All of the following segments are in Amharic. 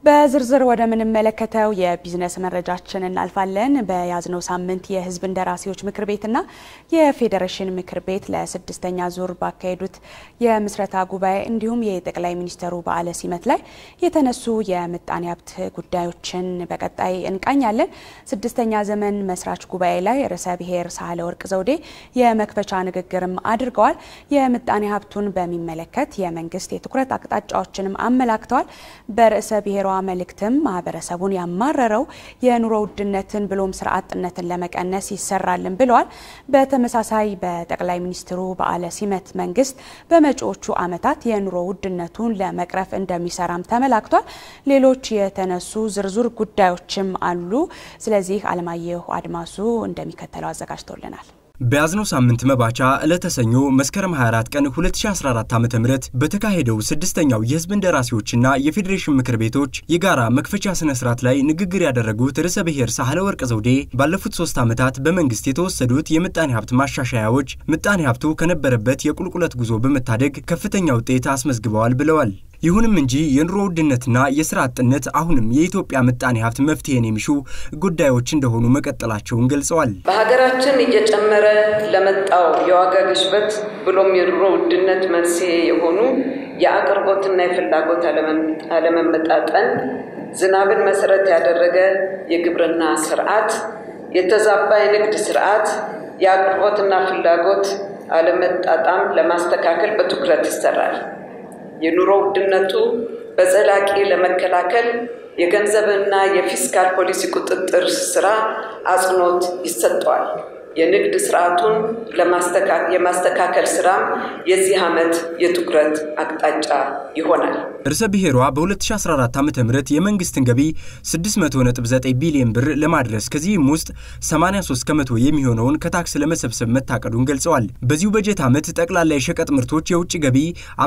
በዝርዝር ወደምንመለከተው የቢዝነስ መረጃችን እናልፋለን። በያዝነው ሳምንት የሕዝብ እንደራሴዎች ምክር ቤትና የፌዴሬሽን ምክር ቤት ለስድስተኛ ዙር ባካሄዱት የምስረታ ጉባኤ እንዲሁም የጠቅላይ ሚኒስትሩ በዓለ ሲመት ላይ የተነሱ የምጣኔ ሀብት ጉዳዮችን በቀጣይ እንቃኛለን። ስድስተኛ ዘመን መስራች ጉባኤ ላይ ርዕሰ ብሔር ሳህለወርቅ ዘውዴ የመክፈቻ ንግግርም አድርገዋል። የምጣኔ ሀብቱን በሚመለከት የመንግስት የትኩረት አቅጣጫዎችንም አመላክተዋል። በርዕሰ ብሔሯ መልእክትም ማህበረሰቡን ያማረረው የኑሮ ውድነትን ብሎም ስራ አጥነትን ለመቀነስ ይሰራልን ብለዋል። በተመሳሳይ በጠቅላይ ሚኒስትሩ በዓለ ሲመት መንግስት በመጪዎቹ ዓመታት የኑሮ ውድነቱን ለመቅረፍ እንደሚሰራም ተመላክቷል። ሌሎች የተነሱ ዝርዝር ጉዳዮችም አሉ። ስለዚህ አለማየሁ አድማሱ እንደሚከተለው አዘጋጅቶልናል። በያዝነው ሳምንት መባቻ ዕለተ ሰኞ መስከረም 24 ቀን 2014 ዓ ም በተካሄደው ስድስተኛው የህዝብ እንደራሴዎችና የፌዴሬሽን ምክር ቤቶች የጋራ መክፈቻ ስነ ስርዓት ላይ ንግግር ያደረጉት ርዕሰ ብሔር ሳህለወርቅ ዘውዴ ባለፉት ሶስት ዓመታት በመንግስት የተወሰዱት የምጣኔ ሀብት ማሻሻያዎች ምጣኔ ሀብቱ ከነበረበት የቁልቁለት ጉዞ በመታደግ ከፍተኛ ውጤት አስመዝግበዋል ብለዋል። ይሁንም እንጂ የኑሮ ውድነትና የስራ አጥነት አሁንም የኢትዮጵያ ምጣኔ ሀብት መፍትሄን የሚሹ ጉዳዮች እንደሆኑ መቀጠላቸውን ገልጸዋል። በሀገራችን እየጨመረ ለመጣው የዋጋ ግሽበት ብሎም የኑሮ ውድነት መንስኤ የሆኑ የአቅርቦትና የፍላጎት አለመመጣጠን፣ ዝናብን መሰረት ያደረገ የግብርና ስርዓት፣ የተዛባ የንግድ ስርዓት፣ የአቅርቦትና ፍላጎት አለመጣጣም ለማስተካከል በትኩረት ይሰራል። የኑሮ ውድነቱ በዘላቂ ለመከላከል የገንዘብና የፊስካል ፖሊሲ ቁጥጥር ስራ አጽንኦት ይሰጠዋል። የንግድ ስርዓቱን የማስተካከል ስራም የዚህ ዓመት የትኩረት አቅጣጫ ይሆናል። ርዕሰ ብሔሯ በ2014 ዓ ም የመንግስትን ገቢ 600.9 ቢሊዮን ብር ለማድረስ ከዚህም ውስጥ 83 ከመቶ የሚሆነውን ከታክስ ለመሰብሰብ መታቀዱን ገልጸዋል። በዚሁ በጀት ዓመት ጠቅላላ የሸቀጥ ምርቶች የውጭ ገቢ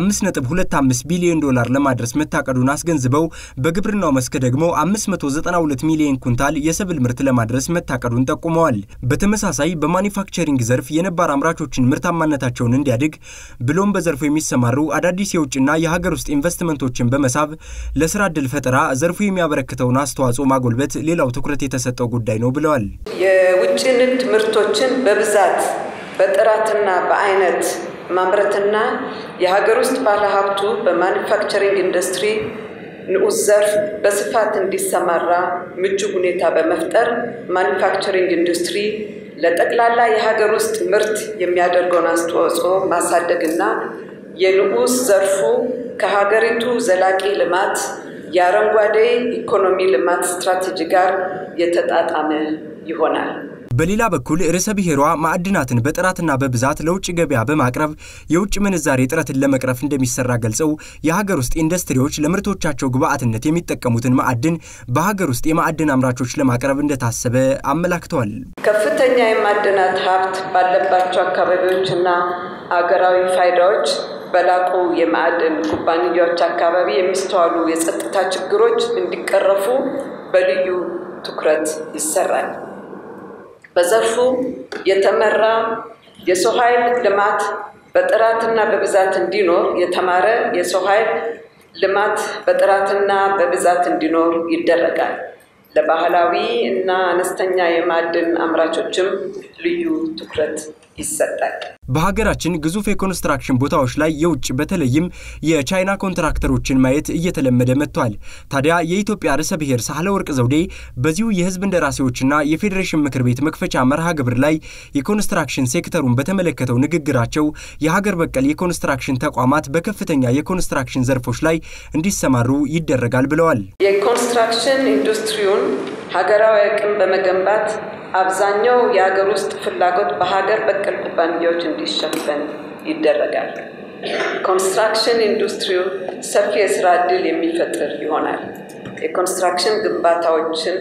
5.25 ቢሊዮን ዶላር ለማድረስ መታቀዱን አስገንዝበው በግብርናው መስክ ደግሞ 592 ሚሊዮን ኩንታል የሰብል ምርት ለማድረስ መታቀዱን ጠቁመዋል። በተመሳሳይ በማኒፋክቸሪንግ ዘርፍ የነባር አምራቾችን ምርታማነታቸውን እንዲያድግ ብሎም በዘርፉ የሚሰማሩ አዳዲስ የውጭና የሀገር ውስጥ ኢንቨስትመንቶችን በመሳብ ለስራ ዕድል ፈጠራ ዘርፉ የሚያበረክተውን አስተዋጽኦ ማጎልበት ሌላው ትኩረት የተሰጠው ጉዳይ ነው ብለዋል። የውጭ ንግድ ምርቶችን በብዛት በጥራትና በአይነት ማምረትና የሀገር ውስጥ ባለሀብቱ በማኒፋክቸሪንግ ኢንዱስትሪ ንዑስ ዘርፍ በስፋት እንዲሰማራ ምቹ ሁኔታ በመፍጠር ማኒፋክቸሪንግ ኢንዱስትሪ ለጠቅላላ የሀገር ውስጥ ምርት የሚያደርገውን አስተዋጽኦ ማሳደግና የንዑስ ዘርፉ ከሀገሪቱ ዘላቂ ልማት የአረንጓዴ ኢኮኖሚ ልማት ስትራቴጂ ጋር የተጣጣመ ይሆናል። በሌላ በኩል ርዕሰ ብሔሯ ማዕድናትን በጥራትና በብዛት ለውጭ ገበያ በማቅረብ የውጭ ምንዛሬ እጥረትን ለመቅረፍ እንደሚሰራ ገልጸው የሀገር ውስጥ ኢንዱስትሪዎች ለምርቶቻቸው ግብዓትነት የሚጠቀሙትን ማዕድን በሀገር ውስጥ የማዕድን አምራቾች ለማቅረብ እንደታሰበ አመላክተዋል። ከፍተኛ የማዕድናት ሀብት ባለባቸው አካባቢዎችና አገራዊ ፋይዳዎች በላቁ የማዕድን ኩባንያዎች አካባቢ የሚስተዋሉ የጸጥታ ችግሮች እንዲቀረፉ በልዩ ትኩረት ይሰራል። በዘርፉ የተመራ የሰው ኃይል ልማት በጥራትና በብዛት እንዲኖር የተማረ የሰው ኃይል ልማት በጥራትና በብዛት እንዲኖር ይደረጋል። ለባህላዊ እና አነስተኛ የማዕድን አምራቾችም ልዩ ትኩረት ይሰጣል። በሀገራችን ግዙፍ የኮንስትራክሽን ቦታዎች ላይ የውጭ በተለይም የቻይና ኮንትራክተሮችን ማየት እየተለመደ መጥቷል። ታዲያ የኢትዮጵያ ርዕሰ ብሔር ሳህለወርቅ ዘውዴ በዚሁ የሕዝብ እንደራሴዎችና የፌዴሬሽን ምክር ቤት መክፈቻ መርሃ ግብር ላይ የኮንስትራክሽን ሴክተሩን በተመለከተው ንግግራቸው የሀገር በቀል የኮንስትራክሽን ተቋማት በከፍተኛ የኮንስትራክሽን ዘርፎች ላይ እንዲሰማሩ ይደረጋል ብለዋል። የኮንስትራክሽን ኢንዱስትሪውን ሀገራዊ አቅም በመገንባት አብዛኛው የሀገር ውስጥ ፍላጎት በሀገር በቀል ኩባንያዎች እንዲሸፈን ይደረጋል። ኮንስትራክሽን ኢንዱስትሪው ሰፊ የስራ ዕድል የሚፈጥር ይሆናል። የኮንስትራክሽን ግንባታዎችን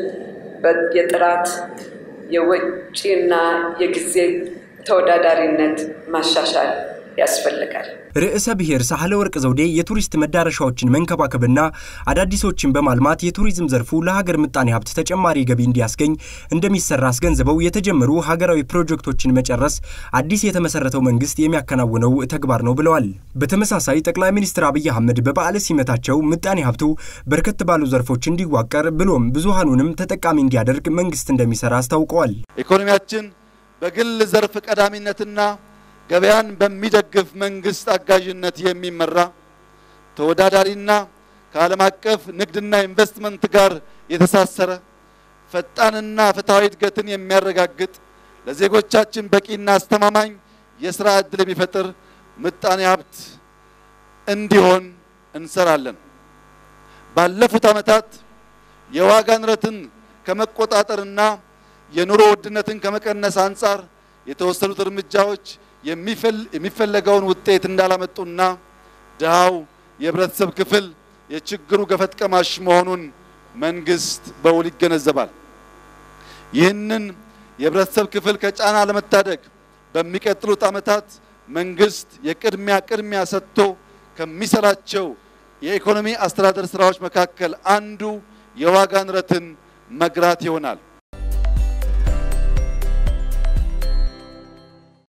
የጥራት የወጪና የጊዜ ተወዳዳሪነት ማሻሻል ያስፈልጋል። ርዕሰ ብሔር ሳህለ ወርቅ ዘውዴ የቱሪስት መዳረሻዎችን መንከባከብና አዳዲሶችን በማልማት የቱሪዝም ዘርፉ ለሀገር ምጣኔ ሀብት ተጨማሪ ገቢ እንዲያስገኝ እንደሚሰራ አስገንዝበው የተጀመሩ ሀገራዊ ፕሮጀክቶችን መጨረስ አዲስ የተመሰረተው መንግስት የሚያከናውነው ተግባር ነው ብለዋል። በተመሳሳይ ጠቅላይ ሚኒስትር አብይ አህመድ በበዓለ ሲመታቸው ምጣኔ ሀብቱ በርከት ባሉ ዘርፎች እንዲዋቀር ብሎም ብዙሃኑንም ተጠቃሚ እንዲያደርግ መንግስት እንደሚሰራ አስታውቀዋል። ኢኮኖሚያችን በግል ዘርፍ ቀዳሚነትና ገበያን በሚደግፍ መንግስት አጋዥነት የሚመራ ተወዳዳሪና ከዓለም አቀፍ ንግድና ኢንቨስትመንት ጋር የተሳሰረ ፈጣንና ፍትሐዊ እድገትን የሚያረጋግጥ ለዜጎቻችን በቂና አስተማማኝ የስራ ዕድል የሚፈጥር ምጣኔ ሀብት እንዲሆን እንሰራለን። ባለፉት ዓመታት የዋጋ ንረትን ከመቆጣጠርና የኑሮ ውድነትን ከመቀነስ አንጻር የተወሰዱት እርምጃዎች የሚፈለገውን ውጤት እንዳላመጡና ድሃው የህብረተሰብ ክፍል የችግሩ ገፈት ቀማሽ መሆኑን መንግስት በውል ይገነዘባል። ይህንን የህብረተሰብ ክፍል ከጫና ለመታደግ በሚቀጥሉት ዓመታት መንግስት የቅድሚያ ቅድሚያ ሰጥቶ ከሚሰራቸው የኢኮኖሚ አስተዳደር ስራዎች መካከል አንዱ የዋጋ ንረትን መግራት ይሆናል።